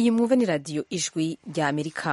iyi mwumva ni radiyo ijwi rya amerika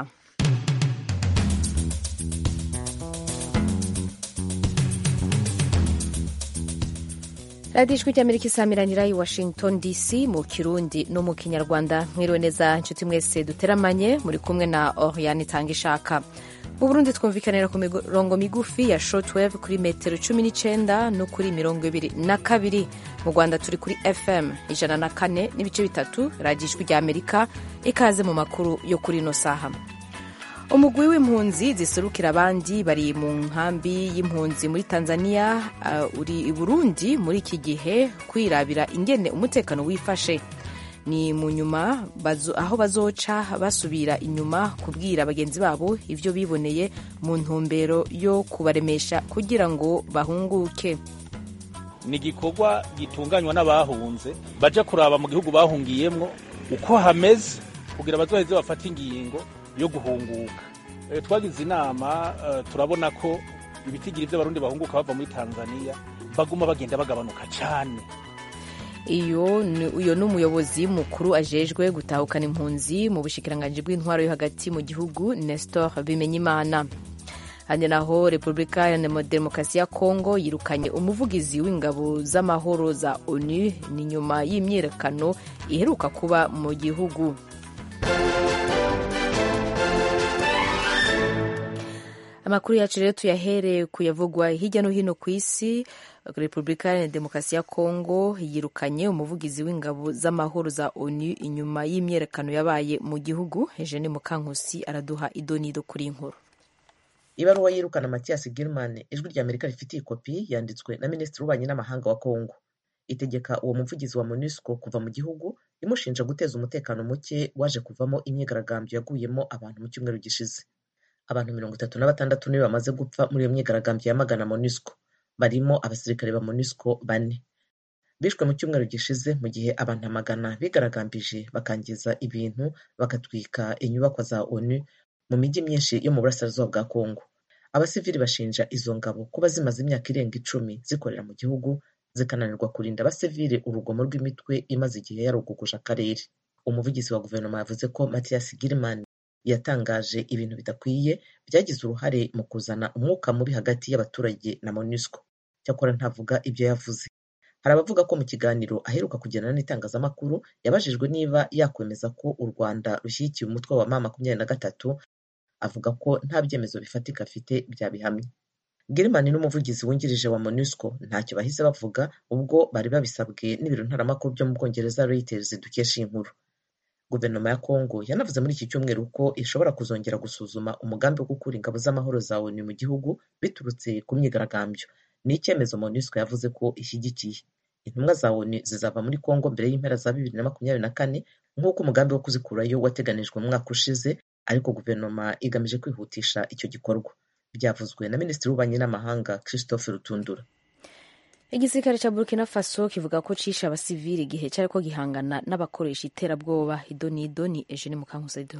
radiyo ijwi rya amerika isamiranira i washington dc mu kirundi no mu kinyarwanda mwiriwe neza inshuti mwese duteramanye muri kumwe na oriane itanga ishaka mu burundi twumvikanira ku mirongo migufi ya shortwave kuri metero cumi n'icyenda no kuri mirongo ibiri na kabiri mu rwanda turi kuri fm ijana na kane n'ibice bitatu radiyo ijwi rya amerika ikaze mu makuru yo kuri ino saha umugwi w'impunzi ziserukira abandi bari mu nkambi y'impunzi muri tanzania uh, uri i burundi muri iki gihe kwirabira ingene umutekano wifashe ni mu nyuma aho bazoca basubira inyuma kubwira bagenzi babo ibyo biboneye mu ntumbero yo kubaremesha kugira ngo bahunguke ni igikorwa gitunganywa n'abahunze baja kuraba mu gihugu bahungiyemwo uko hameze kugira bazoheze bafate ingingo yo guhunguka twagize inama turabona ko ibitigiri by'abarundi bahunguka bava muri tanzania baguma bagenda bagabanuka cyane iyo ni umuyobozi mukuru ajejwe gutahukana impunzi mu bushikiranganji bw'intwaro yo hagati mu gihugu nestor bimenyimana handi naho repubulika ya demokarasi ya kongo yirukanye umuvugizi w'ingabo z'amahoro za onu ni nyuma y'imyiyerekano iheruka kuba mu gihugu amakuru yacu rero tuyahereye kuyavugwa hirya no hino ku isi repubulika ya demokarasi ya kongo yirukanye umuvugizi w'ingabo z'amahoro za onu inyuma y'imyiyerekano yabaye mu gihugu eugene mukankusi araduha idonido kuri inkuru ibaruwa yirukana matiyasi girman ijwi rya amerika rifitiye ikopi yanditswe na minisitiri w'ububanyi n'amahanga wa kongo itegeka uwo muvugizi wa monusco kuva mu gihugu imushinja guteza umutekano muke waje kuvamo imyigaragambyo yaguyemo abantu mu cyumweru gishize abantu mirongo itatu na batandatu nibo bamaze gupfa muri iyo myigaragambyo yamagana monusco barimo abasirikare ba monusco bane bishwe mu cyumweru gishize mu gihe abantu amagana bigaragambije bakangiza ibintu bagatwika inyubakwa za onu mu mijyi myinshi yo mu burasirazuba bwa kongo abasivili bashinja izo ngabo kuba zimaze imyaka irenga icumi zikorera mu gihugu zikananirwa kurinda abasivili urugomo rw'imitwe imaze igihe yaruguguje akarere umuvugizi wa guverinoma yavuze ko matiyasi girimani yatangaje ibintu bidakwiye byagize uruhare mu kuzana umwuka mubi hagati y'abaturage na monusco cyakora ntavuga ibyo yavuze hari abavuga ko mu kiganiro aheruka kugirana n'itangazamakuru yabajijwe niba yakwemeza ko u rwanda rushyigikiye umutwe wa ma makumyabiri na gatatu avuga ko nta byemezo bifatika afite byabihamye girimani n'umuvugizi wungirije wa monusco ntacyo bahise bavuga ubwo bari babisabwe n'ibiro ntaramakuru byo mu bwongereza reuters dukesha iyi nkuru guverinoma ya kongo yanavuze muri iki cyumweru ko ishobora kuzongera gusuzuma umugambi wo gukura ingabo z'amahoro za onu mu gihugu biturutse ku myigaragambyo ni icyemezo monusco yavuze ko ishyigikiye intumwa za onu zizava muri kongo mbere y'impera za bibiri na makumyabiri na kane nk'uko umugambi wo kuzikurayo wateganijwe mu mwaka ushize ariko guverinoma igamije kwihutisha icyo gikorwa byavuzwe na minisitiri w'ububanyi n'amahanga christophe rutundura igisirikare cya burkina faso kivuga ko cishe abasivili igihe cyariko gihangana n'abakoresha iterabwoba idonido ni eugene mukankusedo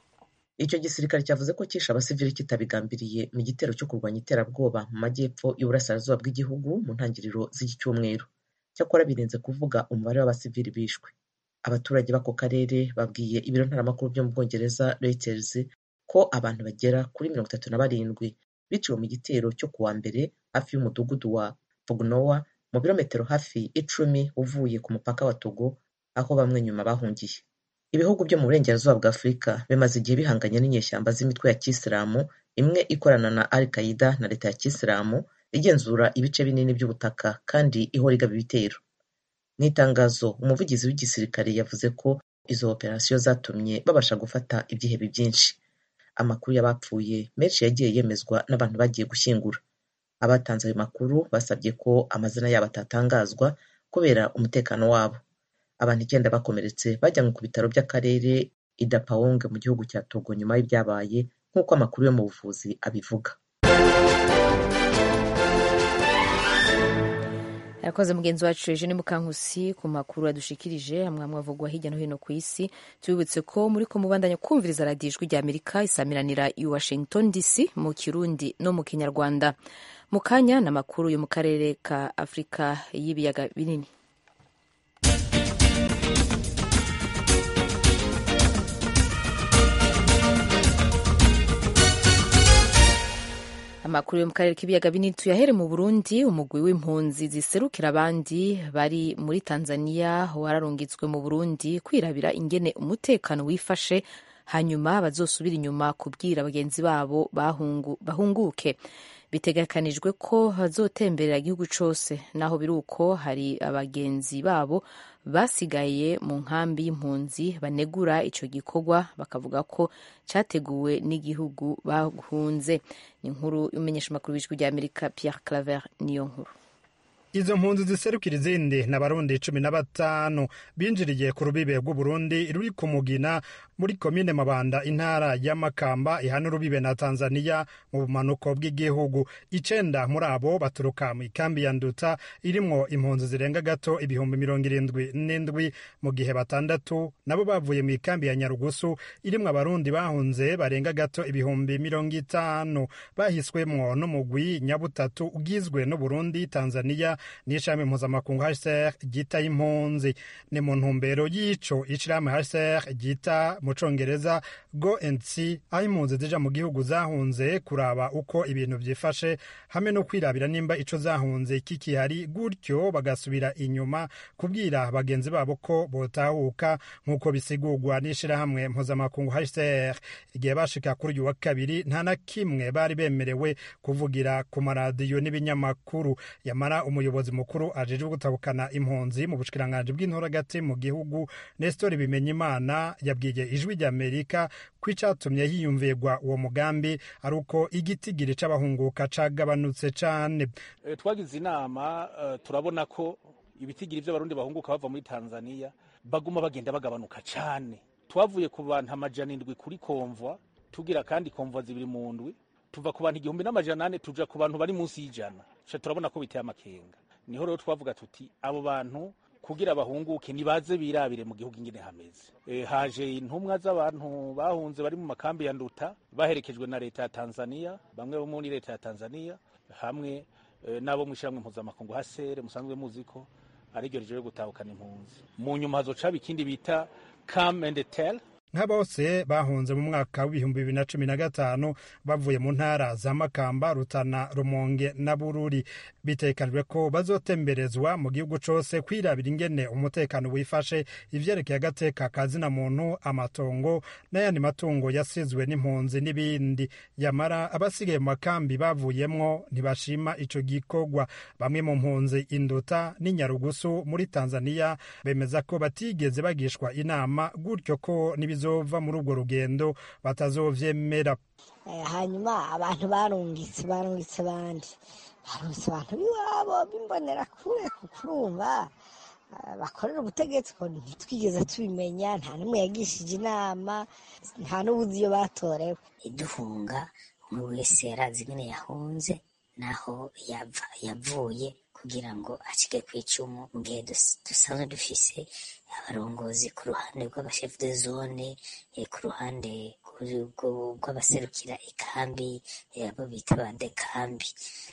icyo gisirikare cyavuze ko cyishe abasivili kitabigambiriye mu gitero cyo kurwanya iterabwoba mu majyepfo y'uburasirazuba bw'igihugu mu ntangiriro z'iki cyumweru cyakora birinze kuvuga umubare w'abasivili bishwe abaturage b'ako karere babwiye ibiro ntaramakuru byo mu bwongereza reuters ko abantu bagera kuri mirongo itatu na barindwi biciwe mu gitero cyo kuwa mbere hafi y'umudugudu wa Fognowa mu birometero hafi icumi uvuye ku mupaka wa Togo aho bamwe nyuma bahungiye ibihugu byo mu burengerazuba bwa Afurika bimaze igihe bihanganye n'inyeshyamba z'imitwe ya kisilamu imwe ikorana na Al Qaida na leta ya kisilamu igenzura ibice binini by'ubutaka kandi ihora igaba ibitero mu itangazo umuvugizi w'igisirikare yavuze ko izo operasiyo zatumye babasha gufata ibyihebe byinshi amakuru y'abapfuye menshi yagiye yemezwa n'abantu bagiye gushyingura abatanze ayo makuru basabye ko amazina yabo atatangazwa kubera umutekano wabo abantu icyenda bakomeretse bajyanywe ku bitaro by'akarere idapawong mu gihugu cya togo nyuma y'ibyabaye nk'uko amakuru yo mu buvuzi abivuga yakoze mugenzi wacu eugene mukankusi ku makuru yadushikirije hamwe hamwe avugwa hirya no hino ku isi tubibutse ko muri ko mubandanya kumviriza radiyo ijwi rya amerika isamiranira i washington dc mu kirundi no mu kinyarwanda mu kanya ni amakuru yo mu karere ka afurika y'ibiyaga binini amakuru yo mu karere k'ibiyaga binini tuyahere mu burundi umugwi w'impunzi ziserukira abandi bari muri tanzania wararungitswe mu burundi kwirabira ingene umutekano wifashe hanyuma bazosubira inyuma kubwira bagenzi babo bahungu, bahunguke bitegekanijwe ko bazotemberera igihugu cose naho biri uko hari abagenzi babo basigaye mu nkambi y'impunzi banegura ico gikorwa bakavuga ko categuwe n'igihugu bahunze ni inkuru y'umumenyeshamakuru w'ijwi rya amerika pierre claver niyo nkuru izo mpunzi ziserukira izindi ni abarundi cumi na batanu binjiriye ku rubibe rw'uburundi ruri ku mugina muri komine mabanda intara ya makamba ihana urubibe na tanzania mu bumanuko bw'igihugu icenda muri abo baturuka mu ikambi ya nduta irimwo impunzi zirenga gato ibihumbi mirongo irindwi n'indwi mu gihe batandatu nabo bavuye mu ikambi ya nyarugusu irimwo abarundi bahunze barenga gato ibihumbi mirongo itanu bahiswemwo n'umugwi nyabutatu ugizwe n'uburundi tanzania n'ishami mpuzamakungu hcr ryita impunzi ni mu ntumbero y'ico ishirahamwe hcr ryita mu congereza go and see aho impunzi zija mu gihugu zahunze kuraba uko ibintu vyifashe hamwe no kwirabira nimba ico zahunze kikihari gutyo bagasubira inyuma kubwira bagenzi babo ko botahuka nk'uko bisigurwa n'ishirahamwe mpuzamakungu hcr igihe bashika kuri uyu wa kabiri nta na kimwe bari bemerewe kuvugira ku maradiyo n'ibinyamakuru yamara umuyobozi mukuru ajejwe gutabukana impunzi mu bushikiranganji bw'intoragati mu gihugu nestori bimenyimana yabwiye ijwi rya amerika ko icatumye hiyumvirwa uwo mugambi ari uko igitigiri c'abahunguka cagabanutse cane e, twagize inama uh, turabona ko ibitigiri vy'abarundi bahunguka bava muri tanzania baguma bagenda bagabanuka cane twavuye ku bantu amajana indwi kuri komvwa tugira kandi komvwa zibiri mu ndwi tuva ku bantu igihumbi n'amajana ane tuja ku bantu bari munsi y'ijana turabona ko biteye amakenga niho rero twavuga tuti abo bantu kugira bahunguke nibaze birabire mu gihugu ingene hameze e, haje intumwa z'abantu bahunze bari mu makambi ya nduta baherekejwe na leta ya tanzania bamwe bo muri leta ya tanzania hamwe e, n'abo mw'ishyirahamwe mpuzamakungu hasere musanzwe muzi ko ari ryo rijeje gutahukana impunzi mu nyuma hazocaba ikindi bita come and tell nka bose bahunze mu mwaka w'ibihumbi bibiri na cumi na gatanu bavuye mu ntara za makamba rutana rumonge na bururi bitekanijwe ko bazotemberezwa mu gihugu cose kwirabira ingene umutekano wifashe ivyerekeye agateka ka zina muntu amatongo n'ayandi matungo yasizwe n'impunzi n'ibindi yamara abasigaye mu makambi bavuyemwo ntibashima ico gikorwa bamwe mu mpunzi induta n'inyarugusu muri tanzania bemeza ko batigeze bagishwa inama gutyo ko n'ibizo bizova muri urwo rugendo batazovyemera hanyuma abantu barungitse barungitse bandi barungitse abantu b'iwabo b'imbonera kure kukurumva bakorera ubutegetsi ko ntitwigeze tubimenya nta n'umwe yagishije inama nta n'ubuzi iyo batorewe iduhunga umwe wese yarazi ingene yahunze naho yavuye kugira ngo acike ku icumu mu gihe dusanzwe dufise abarongozi ku ruhande rw'abashefu de zone ku ruhande rw'abaserukira ikambi abo bita bandekambi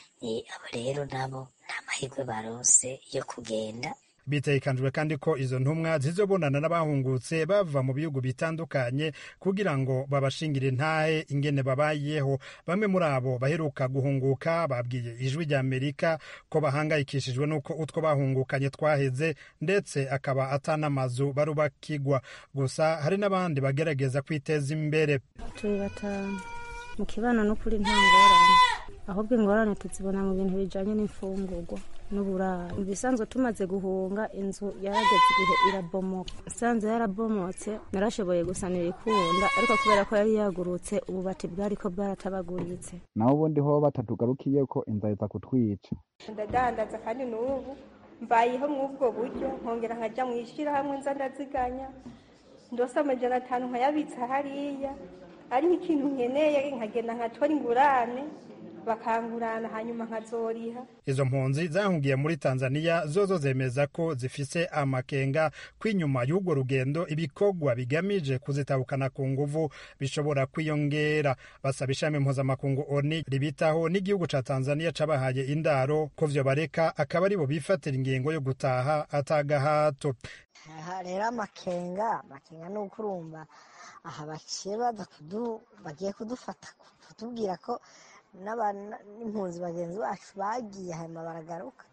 abo rero nabo nta mahirwe baronse yo kugenda bitekanijwe kandi ko izo ntumwa zizobonana n'abahungutse bava mu bihugu bitandukanye kugira ngo babashingire intahe ingene babayeho bamwe muri abo baheruka guhunguka babwiye ijwi rya amerika ko bahangayikishijwe n'uko utwo bahungukanye twaheze ndetse akaba atanamazu barubakigwa gusa hari n'abandi bagerageza kwiteza imbere turi batanu mu kibano n'ukuri nta ngorane ahubwo ingorane tuzibona mu bintu bijanye n'imfungurwa n'uburaro mu bisanzwe tumaze guhunga inzu yarageze igihe irabomoka isanzwe yarabomotse narashoboye gusanira ikunda ariko kubera ko yari yagurutse ububati bwariko bwaratabaguritse naho ubundi ho batatugarukiye ko inzara iza kutwica ndadandaza kandi n'ubu mbayeho mw'ubwo buryo nkongera nkaja mu ishyirahamwe nza ndaziganya ndose amajana atanu nkayabitsa hariya ari nk'ikintu nkeneye nkagenda nkatora ingurane bakangurana hanyuma nkazoriha izo mpunzi zahungiye muri tanzania zozo zemeza ko zifise amakenga ko inyuma y'urwo rugendo ibikorwa bigamije kuzitabukana ku nguvu bishobora kwiyongera basaba ishami mpuzamakungu oni ribitaho n'igihugu ca tanzania cabahaye indaro ko vyo bareka akaba aribo bifatira ingingo yo gutaha atagahato aha rero amakenga amakenga ni uko urumva aha baciye baza bagiye kudufata kutubwira ko n'impunzi bagenzi bacu bagiye hanyuma baragaruka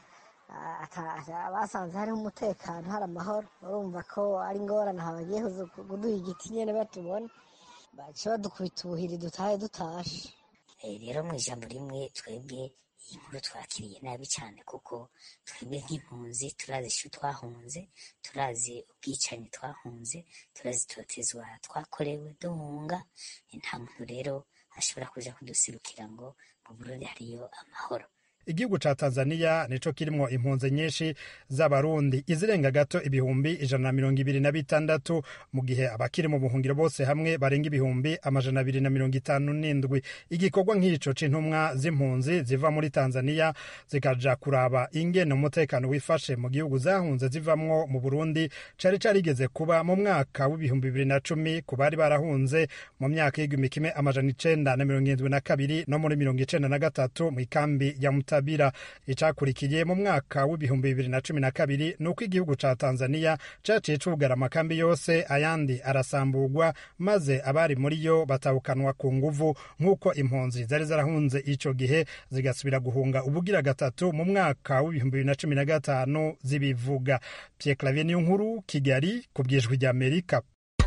basanze hariho umutekano hari amahoro urumva ko ari ingorane aha bagiye kuduha igiti nyine batubona baca badukubita ubuhiri dutahe dutashe rero mu ijambo rimwe twebwe iyi nkuru twakiriye nabi cyane kuko twebwe nk'impunzi turazi ishu twahunze turazi ubwicanyi twahunze turazi itotezwa twakorewe duhunga nta muntu rero ashobora kuja kudusirukira ngo mu burundi hariyo amahoro igihugu ca tanzania nico kirimwo impunzi nyinshi z'abarundi izirenga gato ibihumbi ijana na mirongo ibiri na bitandatu mu gihe abakiri mu buhungiro bose hamwe barenga ibihumbi amajana abiri na mirongo itanu n'indwi igikorwa nk'ico c'intumwa z'impunzi ziva muri tanzania zikaja kuraba ingene umutekano wifashe mu gihugu zahunze zivamwo mu burundi cari carigeze kuba mu mwaka w'ibihumbi bibiri na cumi ku bari barahunze mu myaka y'igihumbi kimwe amajana icenda na mirongo irindwi na kabiri no muri mirongo icenda na gatatu mw'ikambi ya muta Tabira icakurikiye mu mwaka w'ibihumbi bibiri na cumi na kabiri ni uko igihugu ca Tanzania caciye cugara amakambi yose ayandi arasamburwa maze abari muri yo batahukanwa ku nguvu nk'uko impunzi zari zarahunze ico gihe zigasubira guhunga ubugira gatatu mu mwaka w'ibihumbi bibiri na cumi na gatanu zibivuga Pierre Clavier niyo nkuru Kigali ku bwijwi rya Amerika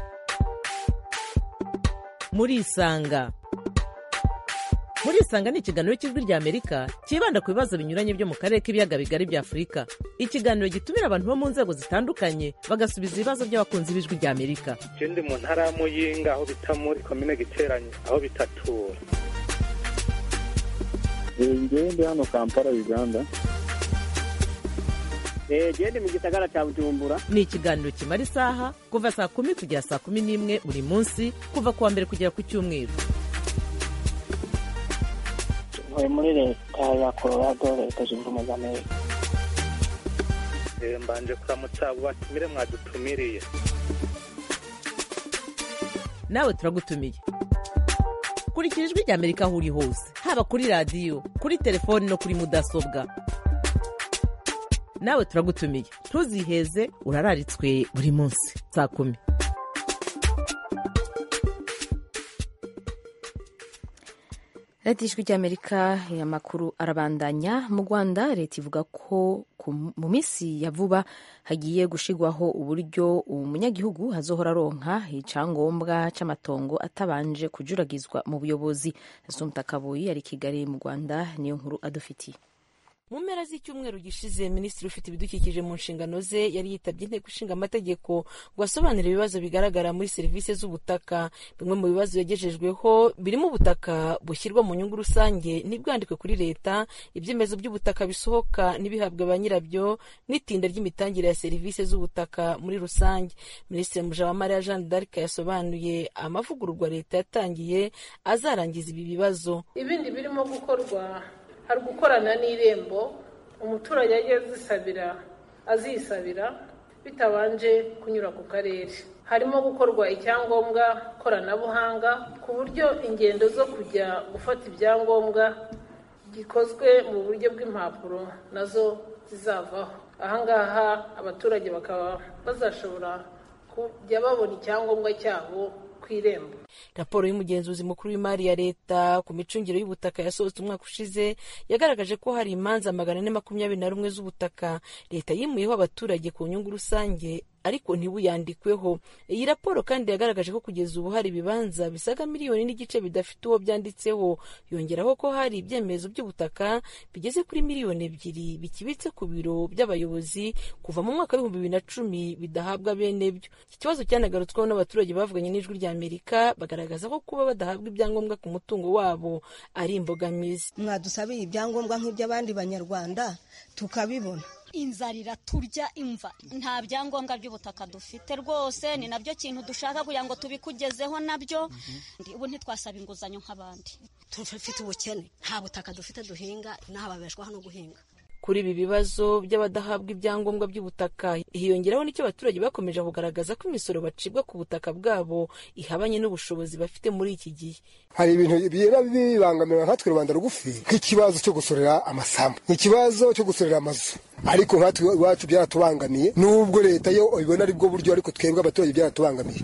murisanga murisanga ni ikiganiro cy'ijwi rya amerika cyibanda ku bibazo binyuranye byo mu karere k'ibiyaga bigari bya afurika ikiganiro gitumira abantu bo mu nzego zitandukanye bagasubiza ibibazo by'abakunzi b'ijwi rya amerika je ndi mu ntara ya muyinga aho bita muri komine giteranye aho bitatura ngewe ndi hano kampala uganda gende mu gisagara cya bujumbura ni ikiganiro kimara isaha kuva saa kumi kugera saa kumi n'imwe buri munsi kuva ku wa mbere kugera ku cyumweru ntuye muri leta ya colorado leta zunze ubumwe za amerika mbanje kuramutsa abo batumire mwadutumiriye nawe turagutumiye kurikira ijwi rya amerika aho uri hose haba kuri radiyo kuri telefoni no kuri mudasobwa nawe turagutumiye ntuziheze urararitswe buri munsi saa kumi leta y'ijwi ry'amerika amakuru arabandanya mu rwanda leta ivuga ko mu minsi ya vuba hagiye gushigwaho uburyo umunyagihugu azohora aronka icyangombwa cy'amatongo atabanje kujuragizwa mu buyobozi asumta kabuyi ari kigali mu rwanda niyo nkuru adufitiye mu mpera z'icyumweru gishize minisitiri ufite ibidukikije mu nshingano ze yari yitabye inteko ishinga amategeko ngo asobanure ibibazo bigaragara muri serivisi z'ubutaka bimwe mu bibazo yagejejweho birimo ubutaka bushyirwa mu nyungu rusange ntibwandikwe kuri leta ibyemezo by'ubutaka bisohoka ntibihabwe ba nyirabyo n'itinda ry'imitangire ya serivisi z'ubutaka muri rusange minisitiri mujawamariya jeanne d'arc yasobanuye amavugururwa leta yatangiye azarangiza ibi bibazo ibindi birimo gukorwa hari gukorana n'irembo umuturage ajya azisabira azisabira bitabanje kunyura ku karere harimo gukorwa icyangombwa koranabuhanga ku buryo ingendo zo kujya gufata ibyangombwa gikozwe mu buryo bw'impapuro nazo zizavaho ahangaha abaturage bakaba bazashobora kujya babona icyangombwa cyabo ku irembo raporo y'umugenzuzi mukuru w'imari ya leta ku micungire y'ubutaka yasohotse umwaka ushize yagaragaje ko hari imanza magana ane makumyabiri na rumwe z'ubutaka leta yimuyeho abaturage ku nyungu rusange ariko ntibuyandikweho iyi raporo kandi yagaragaje ko kugeza ubu hari ibibanza bisaga miliyoni n'igice bidafite uwo byanditseho yongeraho ko hari ibyemezo by'ubutaka bigeze kuri miliyoni ebyiri bikibitse ku biro by'abayobozi kuva mu mwaka w'ibihumbi bibiri na cumi bidahabwa bene byo iki kibazo cyanagarutsweho n'abaturage bavuganye n'ijwi rya amerika bagaragaza ko kuba badahabwa ibyangombwa ku mutungo wabo ari imbogamizi mwadusabiye ibyangombwa nk'iby'abandi banyarwanda tukabibona inzara iraturya imva nta byangombwa by'ubutaka dufite rwose ni nabyo kintu dushaka kugira ngo tubikugezeho nabyo ubu ntitwasaba inguzanyo nk'abandi tufite ubukene nta butaka dufite duhinga inaha babeshwaho no guhinga kuri ibi bibazo by'abadahabwa ibyangombwa by'ubutaka hiyongeraho n'icyo abaturage bakomeje kugaragaza ko imisoro bacibwa ku butaka bwabo ihabanye n'ubushobozi bafite muri iki gihe hari ibintu biba bibangamira nkatwe rubanda rugufi nk'ikibazo cyo gusorera amasambu ikibazo cyo gusorera amazu ariko nkatwe iwacu byaratubangamiye nubwo leta yo ibona ari bwo buryo ariko twebwe abaturage byaratubangamiye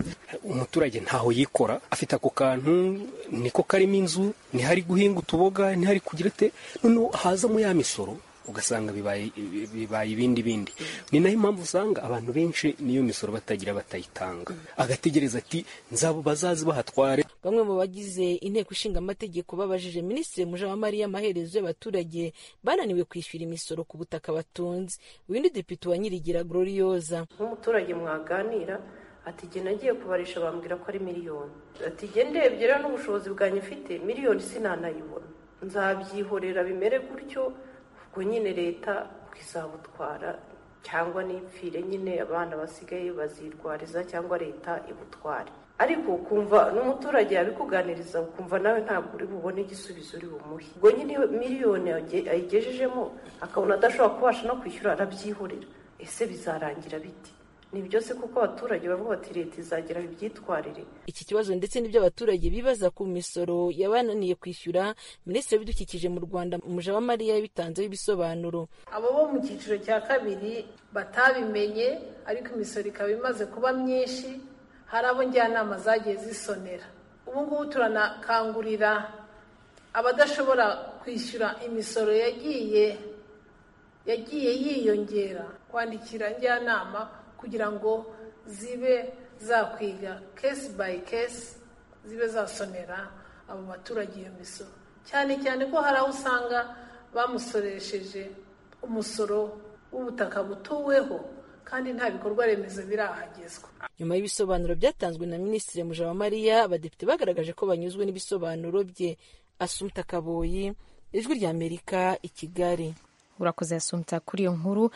umuturage ntaho yikora afite ako kantu niko karimo inzu ntihari guhinga utuboga ntihari kugira ate noneho hazamo ya misoro ugasanga bibaye bibaye ibindi bindi ni nayo impamvu usanga abantu benshi niyo misoro batagira batayitanga agategereza ati nzabo bazazi bahatware bamwe mu bagize inteko ishinga amategeko babajije minisitiri mujawamariya amaherezo y'abaturage bananiwe kwishyura imisoro ku butaka batunze uyu depite wa nyirigira glorioza nk'umuturage mwaganira ati jye nagiye kubarisha bambwira ko ari miliyoni ati jye ndebye rero n'ubushobozi bwanjye mfite miliyoni sinanayibona nzabyihorera bimere gutyo ubwo nyine leta izabutwara cyangwa n'ipfire nyine abana basigaye bazirwariza cyangwa leta ibutware ariko ukumva n'umuturage yabikuganiriza ukumva nawe ntabwo uri bubone igisubizo uri bumuhe ubwo nyine miliyoni ayigejejemo akabona adashobora kubasha no kwishyura arabyihorera ese bizarangira biti ni byose kuko abaturage bavuga bati leta izagira ibyitwarire iki kibazo ndetse n'ibyo abaturage bibaza ku misoro yabananiye kwishyura minisitiri w'ibidukikije mu rwanda mujawamariya yabitanzeho ibisobanuro abo bo mu cyiciro cya kabiri batabimenye ariko imisoro ikaba imaze kuba myinshi hari abo njyanama zagiye zisonera ubu ngubu turanakangurira abadashobora kwishyura imisoro yagiye yagiye yiyongera kwandikira njyanama kugira ngo zibe zakwiga kesi bayi kesi zibe zasonera abo baturage iyo misoro cyane cyane ko hari aho usanga bamusoresheje umusoro w'ubutaka butuweho kandi nta bikorwa remezo birahagezwa nyuma y'ibisobanuro byatanzwe na minisitiri mujawamariya abadepite bagaragaje ko banyuzwe n'ibisobanuro bye asumta kaboyi ijwi ry'amerika i kigali urakoze asumta kuri iyo nkuru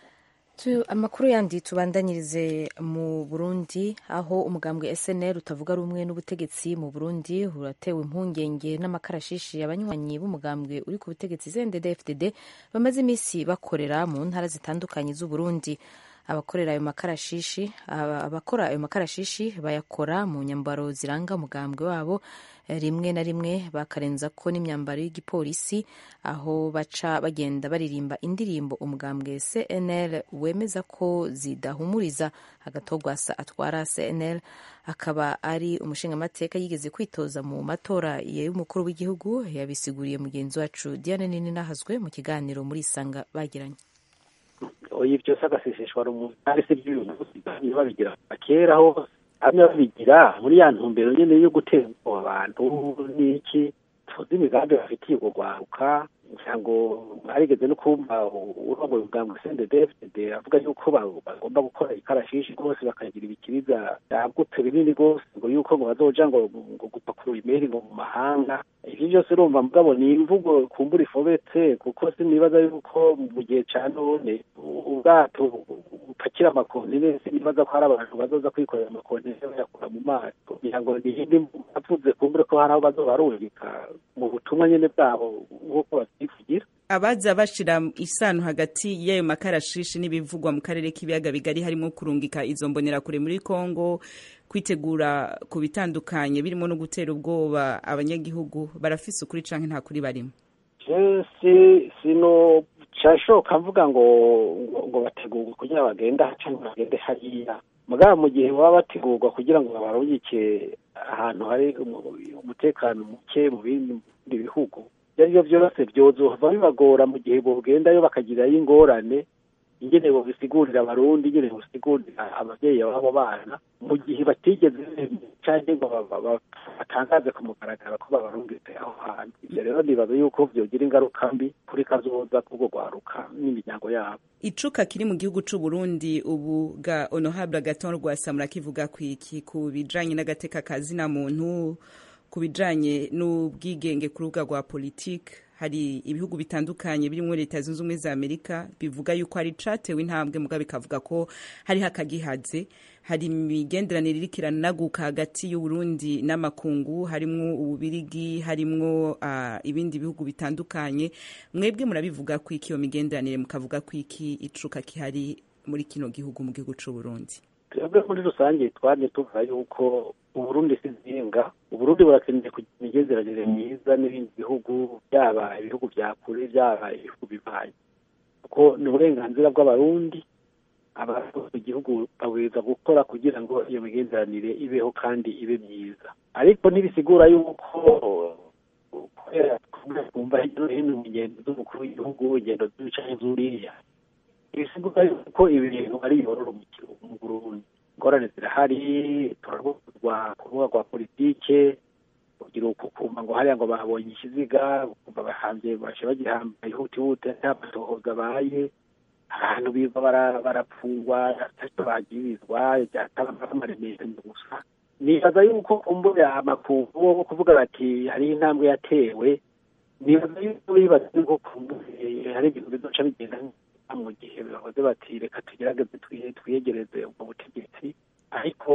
amakuru yandi tubandanyirize mu burundi aho umugambwe snr utavuga rumwe n'ubutegetsi mu burundi uratewe impungenge n'amakarashishi abanywanyi b'umugambwe uri ku butegetsi znddd fdd bamaze iminsi bakorera mu ntara zitandukanye z'uburundi abakorera ayo makarashishi abakora ayo makarashishi bayakora mu nyambaro ziranga umugambwe wabo rimwe na rimwe bakarenza ko n'imyambaro y'igipolisi aho baca bagenda baririmba indirimbo umugambwe cnl wemeza ko zidahumuriza agatogwasa atwara cnl akaba ari umushingamateka yigeze kwitoza mu matora y'umukuru w'igihugu yabisiguriye mugenzi wacu diane nini nahazwe mu kiganiro muri isanga bagiranye oya byose agaseseshwa rumuri kandi se by'uyu munsi babigira kera hose hamwe babigira muri ya ntumbero nyine yo gutera ubwoba abantu n'iki tuzi imigambi bafitiye ubwo rwaruka ngo arigeze no kumva urongoye ubwambwe CNDD-FDD avuga yuko bagomba gukora ikarashishi rwose bakagira ibikiriza byagutse binini rwose ngo yuko ngo bazoja ngo ngo gupakurura imeri ngo mu mahanga ivyo byose urumva mugabo ni imvugo kumbura ifobetse kuko sinibaza yuko mu gihe ca none ubwato bupakira amakontineri sinibaza ko hari abantu bazoza kwikorera amakontineri bayakura mu mazi kugira ngo niyindi avuze kumbure ko hari aho bazobarungika mu butumwa nyene bwabo nk'uko bavyivugira abaza bashira isano hagati y'ayo makarashishi n'ibivugwa mu karere k'ibiyaga bigari harimo kurungika izo mbonerakure muri Kongo kwitegura ku bitandukanye birimo no gutera ubwoba abanyagihugu barafise ukuri canke nta kuri barimo si sino cashoka mvuga ngo ngo bategurwe kugira bagenda cyangwa bagende hariya mugabo mu gihe baba bategurwa kugira ngo babarungike ahantu hari umutekano muke mu bindi bihugu ibyo ari byo byose byozova bibagora mu gihe bogendayo bakagirayo ingorane ingene bobisigurira abarundi ingene bobisigurira abavyeyi b'abo bana mu gihe batigeze canke ngo batangaze ku mugaragaro ko babarungitse aho hantu ivyo rero nibaza yuko vyogira ingaruka mbi kuri kazoza k'ubwo rwaruka n'imiryango yabo icuka kiri mu gihugu c'u Burundi ubu ga honorable Agathon Rwasamura kivuga kwiki ku bijanye n'agateka kazina muntu ku bijanye n'ubwigenge ku rubuga rwa politike hari ibihugu bitandukanye birimo leta zunze ubumwe za amerika bivuga yuko hari catewe intambwe muga bikavuga ko hariho akagihaze hari imigenderanire iriko iranaguka hagati y'uburundi n'amakungu harimwo ububirigi harimwo uh, ibindi bihugu bitandukanye mwebwe murabivuga ko iki iyo migenderanire mukavuga ko iki icuka kihari muri kino gihugu mu gihugu c'uburundi twebwe muri rusange twaje tuvuga yuko uburundi si zinga uburundi burakeneye kugira imigenderanire myiza n'ibindi bihugu byaba ibihugu bya kure byaba ibihugu bibaye kuko ni uburenganzira bw'abarundi abayobozi igihugu babwirizwa gukora kugira ngo iyo migenderanire ibeho kandi ibe myiza ariko ntibisigura yuko kubera twumva hirya no hino mu ngendo z'umukuru w'igihugu ingendo z'ibicaye zuriya ibisigura yuko ibintu ari yororo mu Burundi ingorane zirahari turarwuzwa ku rubuga rwa politike kugira ukumva ngo hariya ngo babonye ikiziga ukumva bahanze baje bagihambaye ihutihuti nta matohoza abaye ahantu biva barapfungwa atacyo bagirizwa byatabamaremesha gusa nibaza yuko kumbura amakungu wo kuvuga bati hari intambwe yatewe nibaza yuko bibaza yuko kumbure hari ibintu bizoca bigenda mu gihe bahoze bati reka tugerageze twiyegereze ubwo butegetsi ariko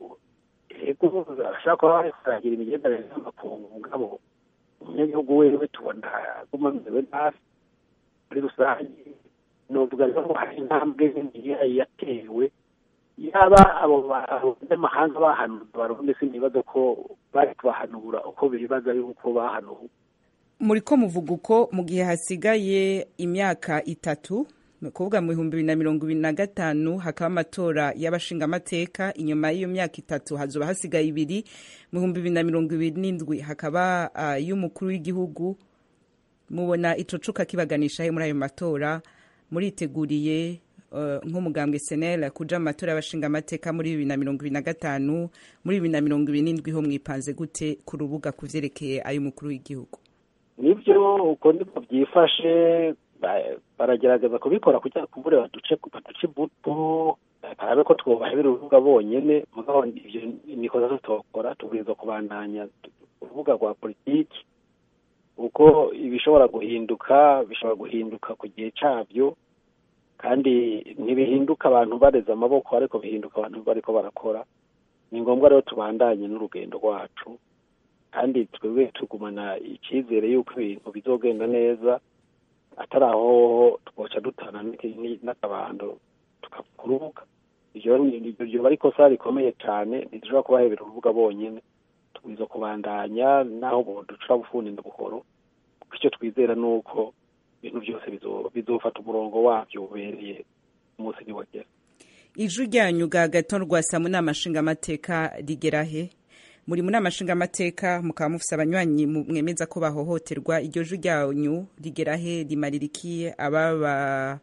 ego bashobora kuba bariko baragira imigenderanire n'amakungu mugabo umunyagihugu wewe tubona aguma amerewe nabi muri rusange novuga rero ngo hari intambwe nini yatewe yaba abo banyamahanga bahanura barundi sinibaza ko bari kubahanura uko bibaza yuko bahanuwe muri ko muvuga uko mu gihe hasigaye imyaka itatu ni ukuvuga mu bihumbi bibiri na mirongo ibiri na gatanu hakaba amatora y'abashingamateka inyuma y'iyo myaka itatu hazoba hasigaye ibiri mu bihumbi bibiri na mirongo ibiri n'indwi hakaba y'umukuru w'igihugu mubona ico cuka kibaganisha he muri ayo matora muriteguriye nk'umugambwe senera kuja mu matora y'abashingamateka muri bibiri na mirongo ibiri na gatanu muri bibiri na mirongo ibiri n'indwi ho mwipanze gute ku rubuga ku vyerekeye ay'umukuru w'igihugu nibyo uko niko byifashe baragerageza kubikora kugira kumbure baduce baduce ibuto barabe ko twubahebera urubuga bonyene mugabo ivyo nikoza tutokora tubwirizwa kubandanya urubuga rwa politiki uko ibishobora guhinduka bishobora guhinduka ku gihe cabyo kandi ntibihinduka abantu bareze amaboko ariko bihinduka abantu bariko barakora ni ngombwa rero tubandanye n'urugendo rwacu kandi twebwe tugumana icyizere y'uko ibintu bizogenda neza atari aho twoca dutana n'akabando tukakurubuka iryo bari ikosa rikomeye cyane ntidushobora kubahebera urubuga bonyine tubwiza kubandanya n'aho ducura bufundi buhoro kuko icyo twizera ni uko ibintu byose bizofata umurongo wabyo ubereye umunsi niwagera ijwi ryanyu ga gato rwasa mu nama nshingamateka rigera he muri mu nama nshingamateka mukaba mufise abanywanyi mwemeza ko bahohoterwa iryo jwi ryanyu rigera he rimarira iki ababa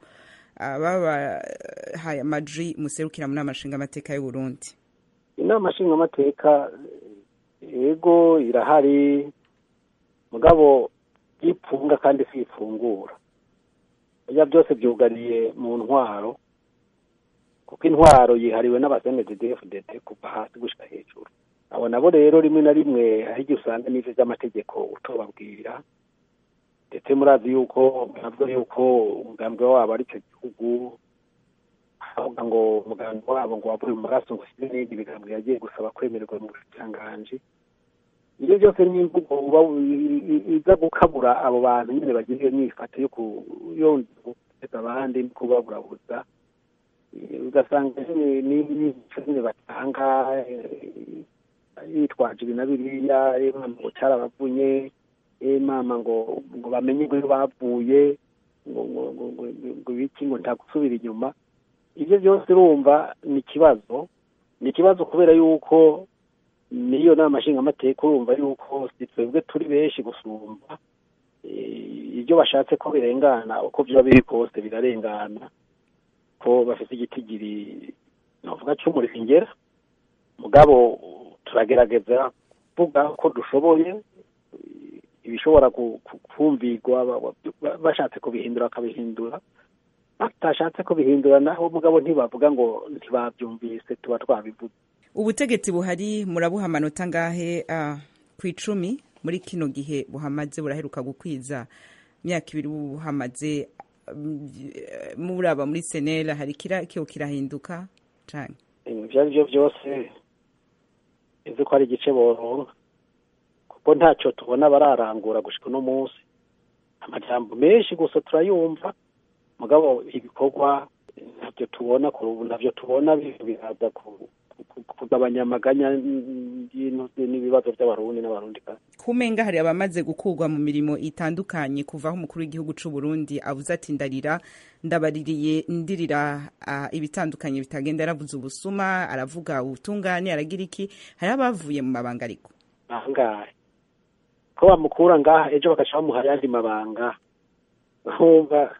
ababahaye amajwi muserukira mu nama nshingamateka y'u Burundi inama nshingamateka yego irahari mugabo yipfunga kandi si ifungura ibyo byose byuganiye mu ntwaro kuko intwaro yihariwe n'abasenededefudede kuva hasi gushyira hejuru abo nabo rero rimwe na rimwe hari igihe usanga n'ibyo by'amategeko utobabwira ndetse murazi yuko bavuga yuko umugambi wabo ari icyo gihugu havuga ngo umugambi wabo ngo wavuye mu maraso ngo ushyire n'ibindi bigambo yagiye gusaba kwemererwa mu bushikiranganji ibyo byose ni imvugo iza gukabura abo bantu nyine bagira iyo myifato yo guteza abandi no kubaburabuza ugasanga n'imico nyine batanga yitwaje ibi na biriya mama ngo cyarabavunye mama ngo ngo bamenye ngo bavuye ngo ngo ngo ngo ibiki ngo nta gusubira inyuma ibyo byose urumva ni ikibazo ni ikibazo kubera yuko niyo nama nshingamateka urumva yuko si twebwe turi benshi gusumba ibyo bashatse ko birengana uko byaba biri kose birarengana ko bafite igitigiri navuga cy'umuringera mugabo turagerageza kuvuga ko dushoboye ibishobora kumvirwa bashatse kubihindura bakabihindura batashatse kubihindura naho mugabo ntibavuga ngo ntibabyumvise tuba twabivuze ubutegetsi buhari murabuha amanota ngahe ku icumi muri kino gihe buhamaze buraheruka gukwiza imyaka ibiri buhamaze muraba muri senera hari kirakio kirahinduka cyane ibyo ari byo byose nzi ko ari igice boronka kuko ntacyo tubona bararangura gushika uno munsi amajambo menshi gusa turayumva mugabo ibikorwa ntabyo tubona ku rubu ntabyo tubona biraza kugabanya amaganya n'ibibazo by'abarundi n'abarundi kumenga hari abamaze gukurwa mu mirimo itandukanye kuva aho umukuru w'igihugu cy'u Burundi avuze ati ndarira ndabaririye ndirira ibitandukanye bitagenda yaravuze ubusuma aravuga ubutungane aragira iki hari abavuye mu mabanga ariko ahangahe ko bamukura ngaha ejo bagaca bamuha ayandi mabanga nkumva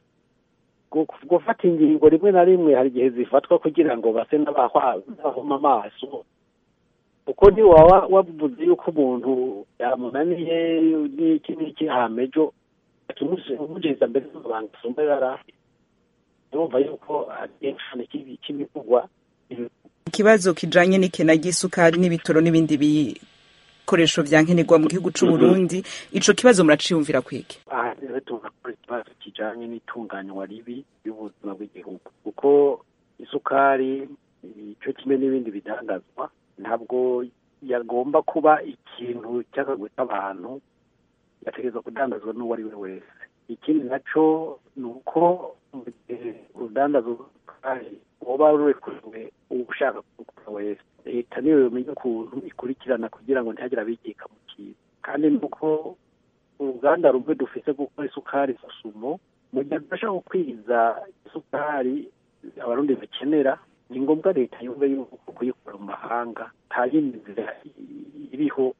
gufata ingingo rimwe na rimwe hari igihe zifatwa kugira ngo base n'abahoma amaso kuko ntiwaba wavuze yuko umuntu yamunaniye n'iki n'iki hama ejo umugeza mbere y'amabanga asumba yari yumva yuko ari igishushanyo cy'ibivugwa ikibazo kijanye n'ikena ry'isukari n'ibitoro n'ibindi bikoresho vya nkenerwa mu gihugu c'u Burundi ico kibazo muraciyumvira kwiki aha rero turakora ikibazo kijanye n'itunganywa ribi y'ubuzima bw'igihugu kuko isukari ico kimwe n'ibindi bidandazwa ntabwo yagomba kuba ikintu cy'akagwe k'abantu yategerezwa kudandazwa n'uwo ari we wese ikindi naco ni uko mu gihe urudandazo rw'isukari woba rurekuriwe ushaka kugura wese leta niyo yomenya ukuntu ikurikirana kugira ngo ntihagire abikika mu kintu kandi nuko uruganda rumwe dufise gukora isukari susumo mu gihe tudashaka gukwiza isukari abarundi bakenera ni ngombwa leta yumve yuko kuyikora mu mahanga nta yindi nzira iriho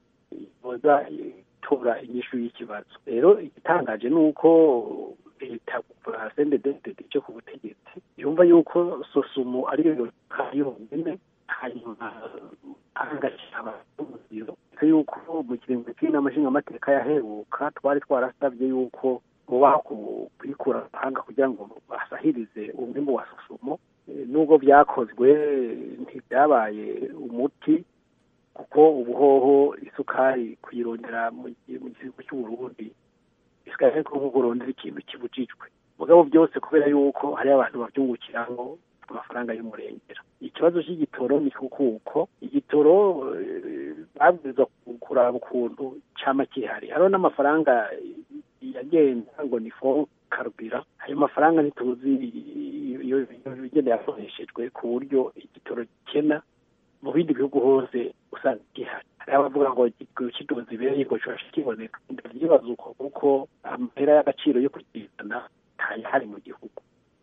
iboza itora inyishu y'ikibazo rero igitangaje ni uko leta kuva sendededede cyo ku butegetsi yumva yuko sosumo ariyo yonyine hanyuma ahangashyira abaziro yuko mu kiringo cy'inama nshingamateka yaheruka twari twarasabye yuko mubaho kuyikura amahanga kugira ngo basahirize umwimbu wa sosumo nubwo byakozwe ntibyabaye umuti kuko ubuhoho isukari kuyirondera mu gihugu cy'uburundi bisigaye ko nk'uko urondera ikintu kibujijwe mugabo byose kubera yuko hari abantu babyungukiramo amafaranga y'umurengera ikibazo cy'igitoro ni kuko igitoro babwirizwa kuraba ukuntu cyama kihari hariho n'amafaranga yagenda ngo ni fo karubira ayo mafaranga ntituzi iyo igenda yakoreshejwe ku buryo igitoro gikena mu bindi bihugu hose usanga gihari hari abavuga ngo kidoze ibere ngo kibasha kiboneka ndabyibaza uko kuko amahera y'agaciro yo kukizana ntayahari mu gihugu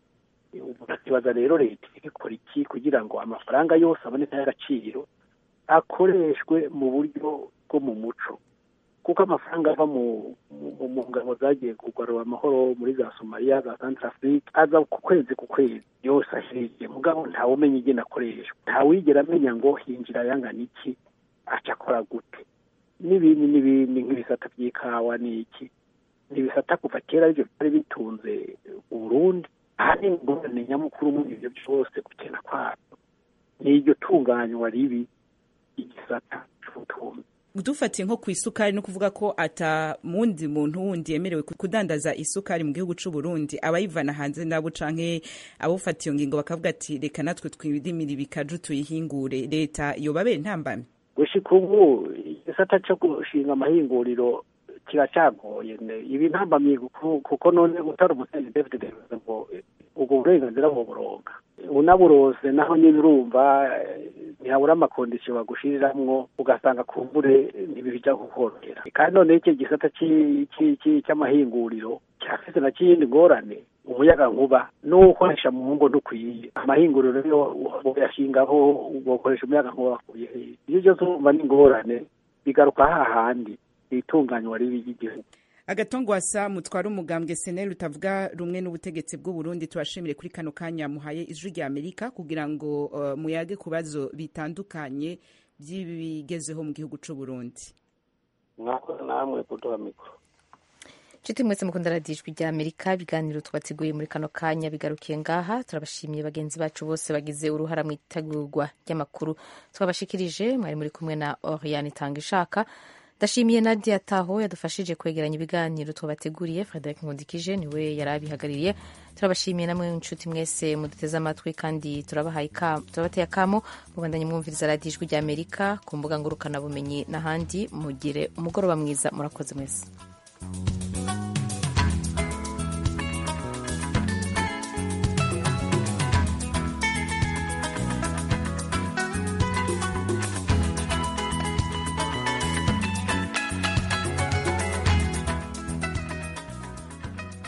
urakibaza rero leta ikora iki kugira ngo amafaranga yose aboneka y'agaciro akoreshwe mu buryo bwo mu muco kuko amafaranga ava mu ngabo zagiye kugarura amahoro muri za somaliya za santarafurike aza ku kwezi ku kwezi yose ahiriye mugabo ntawe umenya igena akoreshwa ntawigera amenya ngo hinjira ayangana iki aca akora gute n'ibindi n'ibindi nk'ibisata by'ikawa n'iki ni ibisata kuva kera aribyo byari bitunze uburundi ahanini ingorane nyamukuru muri ibyo byose gukena kwabyo ni iryo tunganywa ribi igisata cy'ubutunzi dufatiye nko ku isukari no kuvuga ko ata mundi muntu wundi yemerewe kudandaza isukari mu gihugu cy'u Burundi abayivana hanze nabo canke abufata iyo ngingo bakavuga ati reka natwe twidimira ibikaju tuyihingure leta yobabe ntambamye gushika ubu igisata cyo gushinga amahinguriro kiracagoye ibi ntambamye kuko none utari umusenyi david ngo ubwo burenganzira buburonga unaburose naho nyine urumva ntihabura amakondisiyo bagushiriramwo ugasanga kumbure ntibija kukorohera kandi noneho icyo gisata cy'amahinguriro cyafise na kiyindi ngorane umuyaga nkuba n'uwukoresha mu ngo ntukwiye amahinguriro yo yashingaho ugakoresha umuyaga nkuba bakuye iyo byose urumva n'ingorane bigaruka hahandi itunganywa ribi ry'igihugu agatongwasa mutwara umugambwe seneri utavuga rumwe n'ubutegetsi bw'u Burundi tubashimire kuri kano kanya muhaye ijwi rya amerika kugira ngo uh, muyage ku bibazo bitandukanye by'ibigezeho mu gihugu cy'u Burundi mwakoze namwe kuduha mikoro nshuti mwese mukunda radiyo ijwi rya amerika ibiganiro twateguye muri kano kanya bigarukiye ngaha turabashimiye bagenzi bacu bose bagize uruhara mu itegurwa ry'amakuru twabashikirije mwari muri kumwe na oriane itanga ishaka ndashimiye nadia taho yadufashije kwegeranya ibiganiro twabateguriye frederic nkundikije niwe yari abihagarariye turabashimiye namwe inshuti mwese muduteze amatwi kandi turabateye akamo mubandanye mwumviriza radiyo ijwi rya amerika ku mbuga ngurukanabumenyi n'ahandi mugire umugoroba mwiza murakoze mwese